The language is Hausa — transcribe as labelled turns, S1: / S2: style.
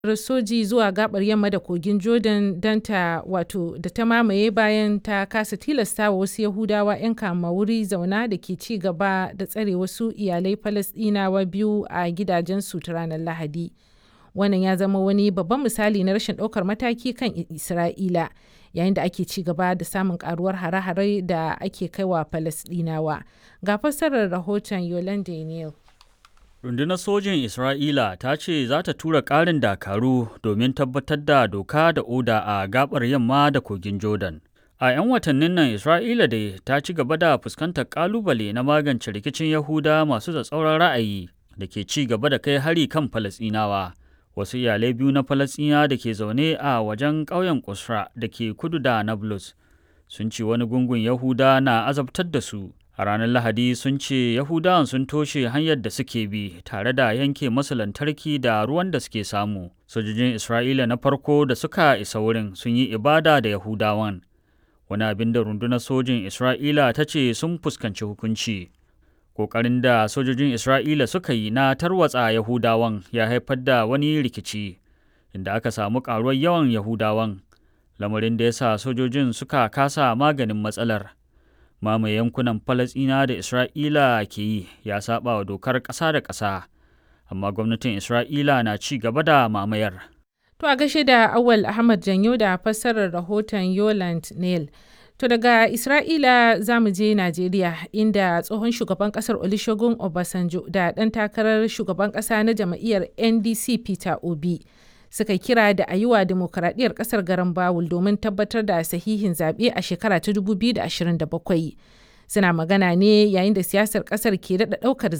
S1: soji zuwa gabar yamma da kogin Jordan don ta wato da ta mamaye bayan ta kasa tilasta wa wasu Yahudawa 'yan kama wuri zauna da ke ci gaba da tsare wasu iyalai Falasɗinawa biyu a gidajensu ta ranar Lahadi. Wannan ya zama wani babban misali na rashin ɗaukar mataki kan Isra'ila yayin da ake ci gaba da samun karuwar hare-hare da ake kaiwa Falasɗinawa. Ga fassarar rahoton Yolande Neal.
S2: Rundunar sojin Isra'ila ta ce za ta tura ƙarin dakaru domin tabbatar da doka da oda a gabar yamma da kogin Jordan. A 'yan watannin nan Isra'ila dai ta ci gaba da fuskantar ƙalubale na magance rikicin Yahuda masu tsatsauran ra'ayi da ke ci gaba da kai hari kan Falasɗinawa. Wasu iyalai biyu na Falasɗina da ke zaune a wajen ƙauyen Kusra da ke kudu da Nablus sun ce wani gungun Yahuda na azabtar da su. A ranar Lahadi sun ce Yahudawan sun toshe hanyar da suke bi tare da yanke masu lantarki da ruwan da suke samu. Sojojin Isra'ila na farko da suka isa wurin sun yi ibada da Yahudawan. Wani abin da rundunar sojin Isra'ila ta ce sun fuskanci hukunci. Ƙoƙarin da sojojin Isra'ila suka yi na tarwatsa Yahudawan ya haifar da wani rikici, inda aka samu ƙaruwar yawan Yahudawan, lamarin da ya sa sojojin suka kasa maganin matsalar. mamaye yankunan Falasɗina da Isra'ila ke yi ya saba wa dokar ƙasa da ƙasa, amma gwamnatin Isra'ila na ci gaba da mamayar.
S1: To a gashe da Awal Ahmad Janyo da fassarar rahoton Yoland Neil. To daga Isra'ila za mu je Najeriya inda tsohon shugaban ƙasar Olusegun Obasanjo da ɗan takarar shugaban ƙasa na jam'iyyar NDC Peter Obi. suka kira da a yi wa demokaradiyyar kasar garan bawul domin tabbatar da sahihin zaɓe a shekara ta 2027 suna magana ne yayin da siyasar kasar ke daɗa ɗaukar